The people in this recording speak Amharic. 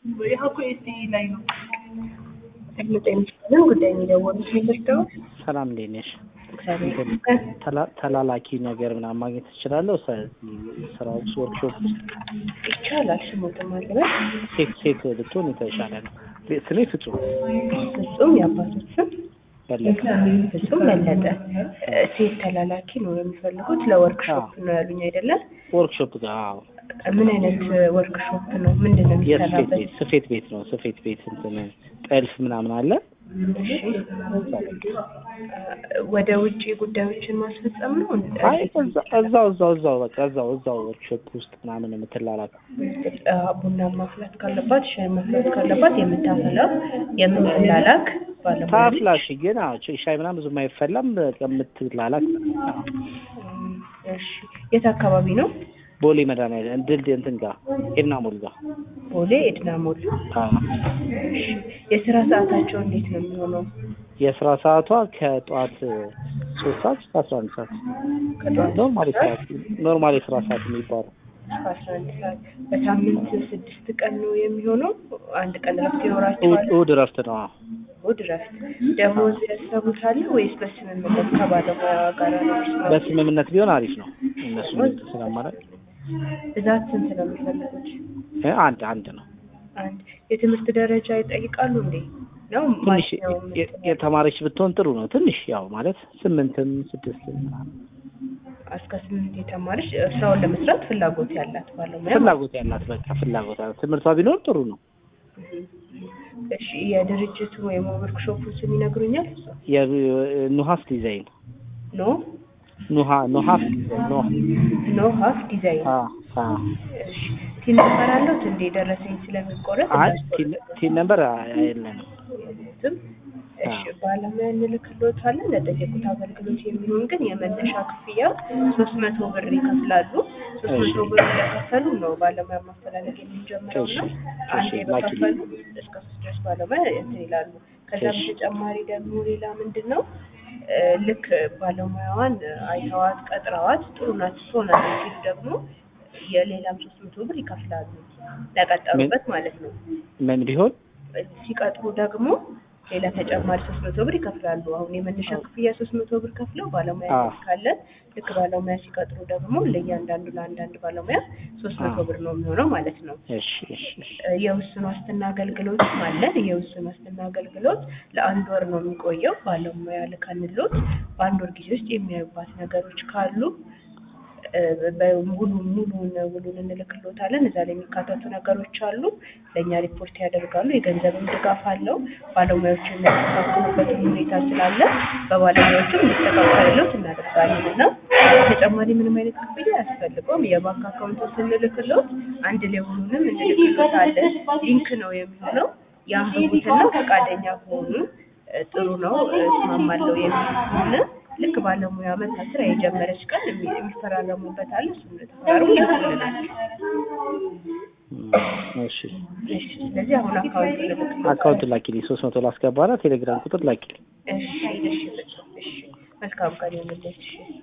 የሀኩ ኤስቲ ላይ ነው ጤና ጉዳይ የሚደወሉት ሚደርደው ሰላም እንዴት ነሽ? እግዚአብሔር ተላ- ተላላኪ ነገር ምናምን ማግኘት ትችላለሁ? ስራዎች ወርክሾፕ ውስጥ ይቻላል። ስሙትም አለበት ሴት ሴት ብትሆን የተሻለ ነው። ስሜ ፍጹም ፍጹም የአባቶች ስም በለጠ። ፍጹም በለጠ። ሴት ተላላኪ ነው የሚፈልጉት። ለወርክሾፕ ነው ያሉኝ አይደለም? ወርክሾፕ ጋር አዎ። ምን አይነት ወርክሾፕ ነው? ምንድን ነው የስፌት የሚሰራበት? ቤት ስፌት ቤት ነው። ስፌት ቤት እንትን ጠልፍ ምናምን አለ። እሺ። ወደ ውጭ ጉዳዮችን ማስፈጸም ነው። አይ እዛ- እዛው እዛው እዛው በቃ እዛው እዛው ወርክሾፕ ውስጥ ምናምን የምትላላክ ቡና ማፍላት ካለባት ሻይ ማፍላት ካለባት የምታፈላ የምትላላክ ባለሙያ ነች። ታፍላሽ ግን አዎ ሻይ- ሻይ ምናምን ብዙም አይፈላም። በቃ የምትላላክ አዎ። እሺ። የት አካባቢ ነው? ቦሌ መድኃኒዓለም ድልድይ እንትን ጋር ኤድና ሞል ጋር ቦሌ ኤድና ሞል። አዎ። እሺ። የስራ ሰዓታቸው እንዴት ነው የሚሆነው? የስራ ሰዓቷ ከጠዋት ሶስት ሰዓት እስከ አስራ አንድ ሰዓት ከጠዋት ኖርማል ሰዓት ኖርማል የስራ ሰዓት የሚባለው እስከ አስራ አንድ ሰዓት በሳምንት ስድስት ቀን ነው የሚሆነው። አንድ ቀን እረፍት እሑድ ይኖራቸዋል። እሑድ እረፍት ነው። አዎ። እሑድ እረፍት። ደሞዝ ያሰቡታል ወይስ በስምምነት ከባለሙያ ጋር ነው የሚስማሙት? በስምምነት ቢሆን አሪፍ ነው። እነሱ ስለማለት ብዛት ስንት ነው የሚፈልጉት? አንድ አንድ ነው። አንድ የትምህርት ደረጃ ይጠይቃሉ እንዴ? ነው ትንሽ ማንኛውም የ- የተማረች ብትሆን ጥሩ ነው። ትንሽ ያው ማለት ስምንትም ስድስትም ምናምን እስከ ስምንት የተማረች ስራውን ለመስራት ፍላጎት ያላት ባለሙያ ፍላጎት ያላት በቃ ፍላጎት ያላት ትምህርቷ ቢኖር ጥሩ ነው። እሺ የድርጅቱ ወይም ወርክሾፑ ስም ይነግሩኛል? የኑሀስ ዲዛይን ኖ ኑሀ ኑሀስ ዲዛይን ኖ ኖ ሀፍ ዲዛይን አ አ እሺ ቲን ነበር አለሁት እንዴ ደረሰኝ ስለሚቆረጥ አይ እንዳስቆርጥ ቲን ነበር የለንም። የሉትም። እሺ ባለሙያ እንልክልዎታለን። ለጠየቁት አገልግሎት የሚሆን ግን የመነሻ ክፍያ ሶስት መቶ ብር ይከፍላሉ። ሶስት መቶ ብር እንደከፈሉ ነው ባለሙያ ማፈላለግ የምንጀምረው እሺ፣ ነው። እሺ፣ አንዴ ላኪልኝ። በከፈሉ እስከ ሶስት ድረስ ባለሙያ እንትን ይላሉ። ከዛ እሺ። በተጨማሪ ደግሞ ሌላ ምንድን ነው እ፣ ልክ ባለሙያዋን አይተዋት ቀጥረዋት ጥሩ ናት ትሆናለች ሲሉ ደግሞ የሌላም ሶስት መቶ ብር ይከፍላሉ ለቀጠሩበት ማለት ነው። ምን ቢሆን ሲቀጥሩ ደግሞ ሌላ ተጨማሪ ሶስት መቶ ብር ይከፍላሉ። አሁን የመነሻ ክፍያ ሶስት መቶ ብር ከፍለው ባለሙያ አዎ። ካለን ልክ ባለሙያ ሲቀጥሩ ደግሞ ለእያንዳንዱ ለአንዳንድ ባለሙያ ሶስት መቶ አዎ። ብር ነው የሚሆነው ማለት ነው። እሺ እሺ እሺ እ፣ የውስን ዋስትና አገልግሎትም አለን። የውስን ዋስትና አገልግሎት ለአንድ ወር ነው የሚቆየው። ባለሙያ ልከንሎት በአንድ ወር ጊዜ ውስጥ የሚያዩባት ነገሮች ካሉ እ፣ በሙሉ ሙሉን ውሉን እንልክሎታለን። እዛ ላይ የሚካተቱ ነገሮች አሉ። ለእኛ ሪፖርት ያደርጋሉ። የገንዘብም ድጋፍ አለው። ባለሙያዎቹ የሚያስተካክሉበትን ሁኔታ ስላለ በባለሙያዎቹም እንዲስተካከልሎት እናደርጋለን እና ተጨማሪ ምንም አይነት ክፍያ አያስፈልገውም። የባንክ አካውንት ስንልክሎት አንድ ላይ ሁሉንም እንልክሎታለን። ሊንክ ነው የሚሆነው። ያንብቡትና ፈቃደኛ ከሆኑ እ፣ ጥሩ ነው እ፣ እስማማለሁ የሚል ከሆነ ልክ ባለሙያ መታ ስራ የጀመረች ቀን የሚ- የሚፈራረሙበት አለ። እሱን ተፈራርሙ ይልኩልናል። እም፣ እሺ እሺ፣ ስለዚህ አሁን አካውንት ልልክሎት። አካውንት ላኪልኝ። ሶስት መቶ ላስገባና ቴሌግራም ቁጥር ላኪልኝ። እሺ፣ እሺ፣ እሺ። መልካም ቀን ይሁንልሽ።